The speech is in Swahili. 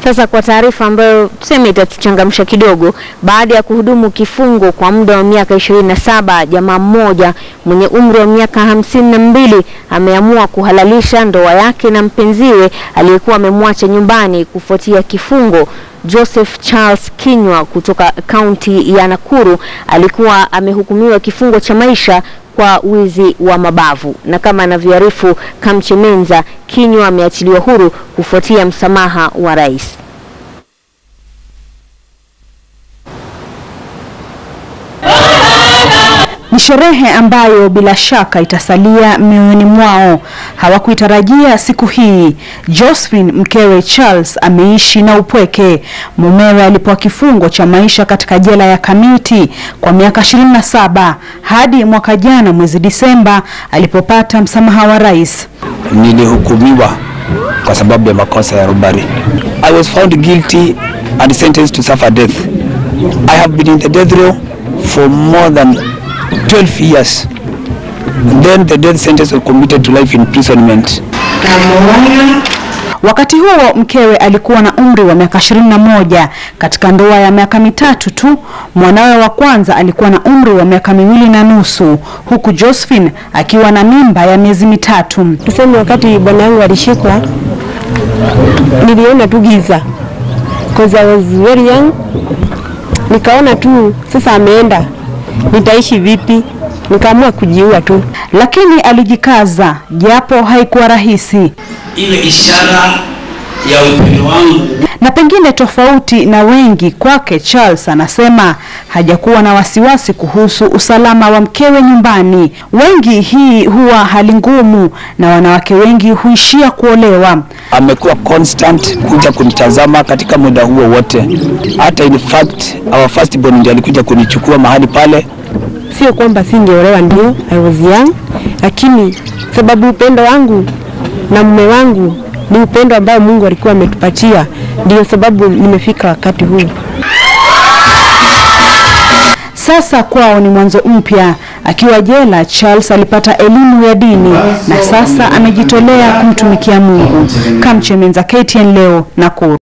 Sasa kwa taarifa ambayo tuseme itatuchangamsha kidogo, baada ya kuhudumu kifungo kwa muda wa miaka ishirini na saba, jamaa mmoja mwenye umri wa miaka hamsini na mbili ameamua kuhalalisha ndoa yake na mpenziwe aliyekuwa amemwacha nyumbani kufuatia kifungo. Joseph Charles Kinywa kutoka kaunti ya Nakuru alikuwa amehukumiwa kifungo cha maisha kwa wizi wa mabavu, na kama anavyoarifu Kamche Menza, Kinywa ameachiliwa huru kufuatia msamaha wa rais. Ni sherehe ambayo bila shaka itasalia mioyoni mwao. Hawakuitarajia siku hii. Josephine mkewe Charles ameishi na upweke. Mumewe alipewa kifungo cha maisha katika jela ya Kamiti kwa miaka 27 hadi mwaka jana mwezi Disemba alipopata msamaha wa rais. Nilihukumiwa kwa sababu ya makosa ya robbery. I was found guilty and sentenced to suffer death. I have been in the death row for more than 12 years. Then the death sentence was commuted to life imprisonment. Wakati huo mkewe alikuwa na umri wa miaka 21 katika ndoa ya miaka mitatu tu. Mwanawe wa kwanza alikuwa na umri wa miaka miwili na nusu huku Josephine akiwa na mimba ya miezi mitatu. Tuseme wakati bwana yangu alishikwa, niliona tu giza because I was very young. Nikaona tu sasa ameenda, nitaishi vipi? Nikaamua kujiua tu. Lakini alijikaza japo haikuwa rahisi. ile ishara ya upendo wangu Na pengine tofauti na wengi, kwake Charles anasema hajakuwa na wasiwasi kuhusu usalama wa mkewe nyumbani. Wengi hii huwa hali ngumu, na wanawake wengi huishia kuolewa. Amekuwa constant kuja kunitazama katika muda huo wote. Hata in fact our first born ndiye alikuja kunichukua mahali pale. Sio kwamba singeolewa, ndio I was young, lakini sababu upendo wangu na mume wangu ni upendo ambao Mungu alikuwa ametupatia, ndio sababu nimefika wakati huu. Sasa kwao ni mwanzo mpya. Akiwa jela, Charles alipata elimu ya dini na sasa amejitolea kumtumikia Mungu. Kamche Menza, KTN leo, Nakuru.